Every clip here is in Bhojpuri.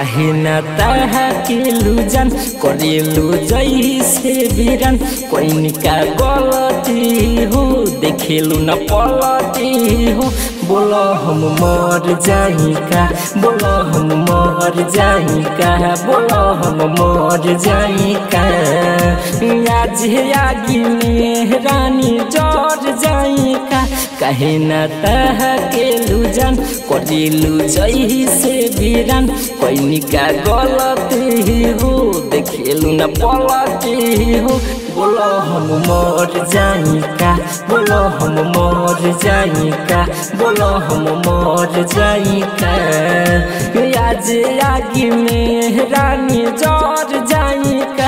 काहे ना ताहा के लुजन करेलु जैसे बिरन कोई का गलती हो देखेलु न पलती हो बोलो हम मर जाई का बोलो हम मर जाई का बोलो हम मर जाई का आज आगी में रानी जर जाई का कहे न तह के लुजन करेलु जही से बिरन कोई का गलती हो देखेलु न पलती हो बोलो हम मर जाई का बोलो हम मर जाई का बोलो हम मर जाई का आज आगी में रानी जर जाई का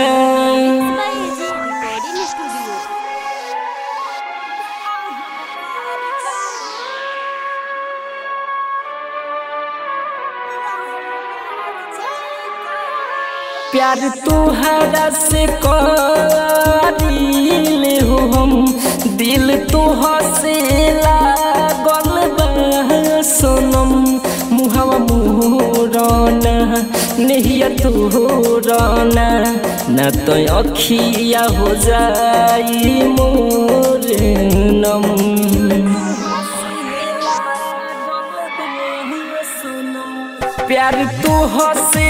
रिकॉर्डिंग स्टूडियो प्यार तुहरा से करीले हो हम दिल तुह से लागल बा सोनम मुहवा मोरना नहिया तोरना न तो अखिया हो जाई मोर नम प्यार तो हसे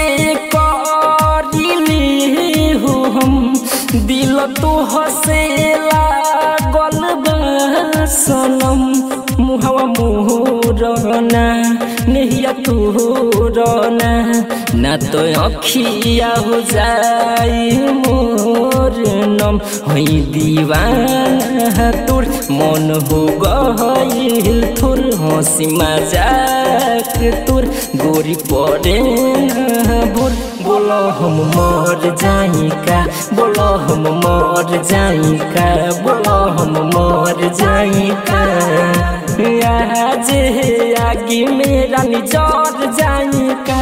करिली हो हम दिल तो हसे लागल बा सनम मुहवा मोरना नहिया तोरना ना तो अखिया हो जाई मोर नम हई दीवाना तोर मन हो गईल थोर हंसी मजाक तोर गोरी पड़े भोर बोलो हम मर जाई का बोलो हम मर जाई का बोलो हम मर जाई का आज आगे मेरा निजर जाई का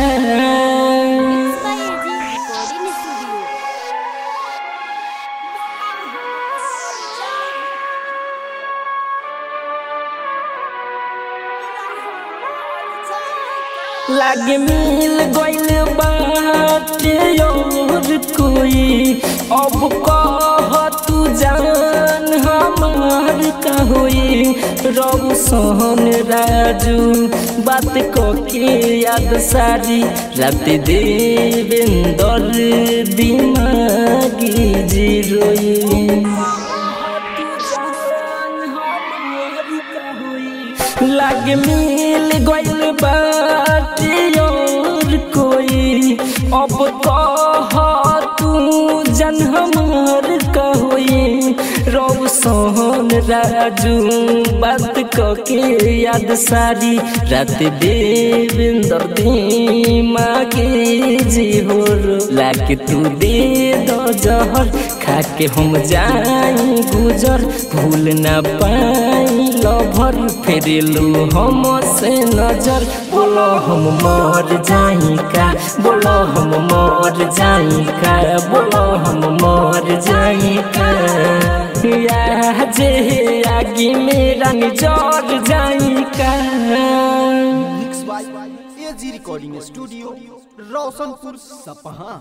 रिकॉर्डिंग स्टूडियो लागे मिल गइल बाटे और कोई अब कह तू जान हमार का होई रब सहन राजू बात क के याद सारी रात देवेंदर दिमागी जीरोई लागे मिल गइल बाटे और कोई अब कह तू जन हमार का होई रब सोहन राजू बात क के याद सारी रात देवेंदर दिमागे जी हो लाके तू दे दो जहर खाके हम जाई गुजर भूल ना पाई लभर फेरेलू हम से नजर बोलो हम मर जाई का बोलो हम मर जाई का बोलो हम मर जाई का या जे आगे मेरा निजर जाई का mix by AG recording studio Roshanpur सपहा